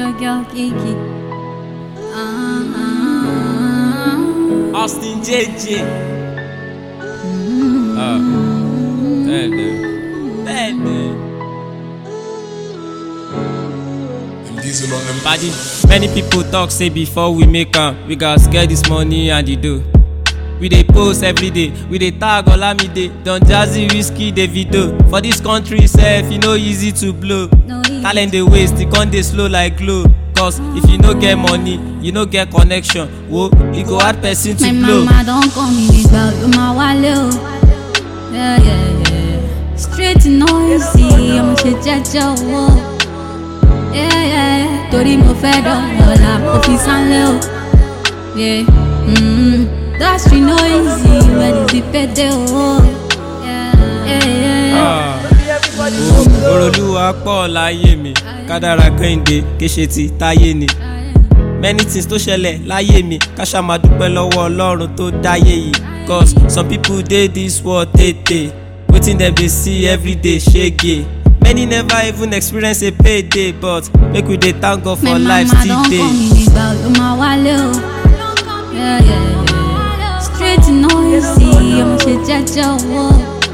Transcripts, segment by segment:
Jojo Kiki. Ah, Austin JJ. Ah, bẹ́ẹ̀ni bẹ́ẹ̀ni. Diesel on them Badi, many people talk say before we make am, we gats get this money and the dough. We dey post every day, we dey tag Olamide, Don Jazzy, Whiskey, Davido. For this country sef, e no easy to blow. No easy. Talent dey waste, e con dey slow like glow. Cause if you no get money, you no get connection. Wo, e go hard person to My blow. mama don call me nígbà ló máa wálé o. Yeah, yeah, yeah. Straight noisy, ọmọ ṣe jẹ́jẹ́ owó. Yeah, yeah, yeah. Torí mo fẹ́ dọ̀lọ́lá, mo fi sánlé o. Yeah, mm, that street noisy, when is the payday o? Yeah, yeah, yeah. Ah. Wo, Orolúwa pọ̀ láyé mi, kádàrá kẹ́hìndé, kéṣe ti táyé ni. many things tó ṣẹlẹ̀ láyé mi ká ṣá máa dúpẹ́ lọ́wọ́ ọlọ́run tó dáyé yìí cause some people dey this world tètè wetin dem dey see everyday ṣege many never even experience a payday but make we dey thank God for My life mama still don dey. call me nígbà ló máa wálé o. Yeah, yeah, yeah. Straight noisy, ọmọ ṣe jẹ́jẹ́ owó.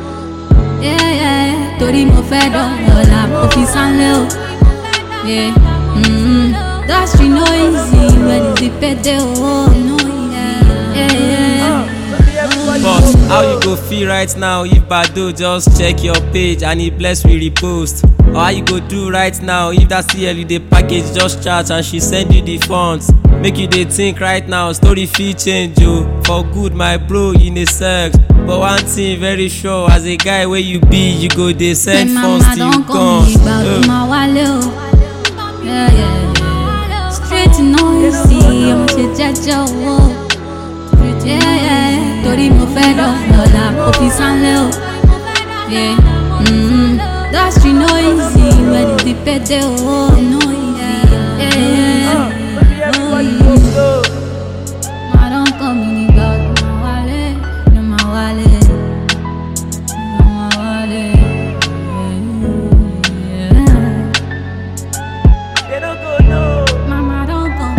Yeah, yeah, yeah. Torí mo fẹ́ dọ̀lọ́lá, mo fi sánlé o. Yeah, mm, that street noisy, when is the payday o? Yeah, yeah, yeah. But how you go feel right now if Bado just check your page and e bless we repost? Or how you go do right now if that CL you dey package just chat and she send you the funds? Make you dey think right now, story fit change o. For good my bro in a sex. But one thing very sure, as a guy wey you be, you go dey My send funds mama till you don call gone. me nígbà ló Uh. máa wálé o. Yeah, yeah, yeah. Straight noisy, ọmọ ṣe jẹ́jẹ́ owó. Yeah, yeah, yeah. Torí mo fẹ́ dọ̀lọ́lá, mo fi sánlé o. Yeah, mm, that street noisy, when is the payday o? Yeah, yeah, yeah. Ma don call me nígbà ló máa wálé, ló máa wálé. Ló máa wálé. Yeah. They no go know. Mama don't go.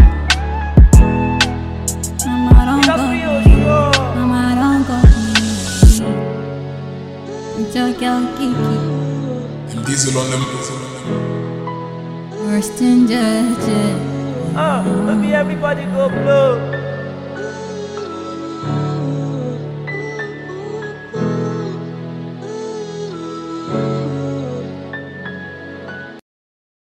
Mama don't go. Mama don't go. Jojo Kiki, Diesel on them worst in judge. Ah, no be everybody go blow.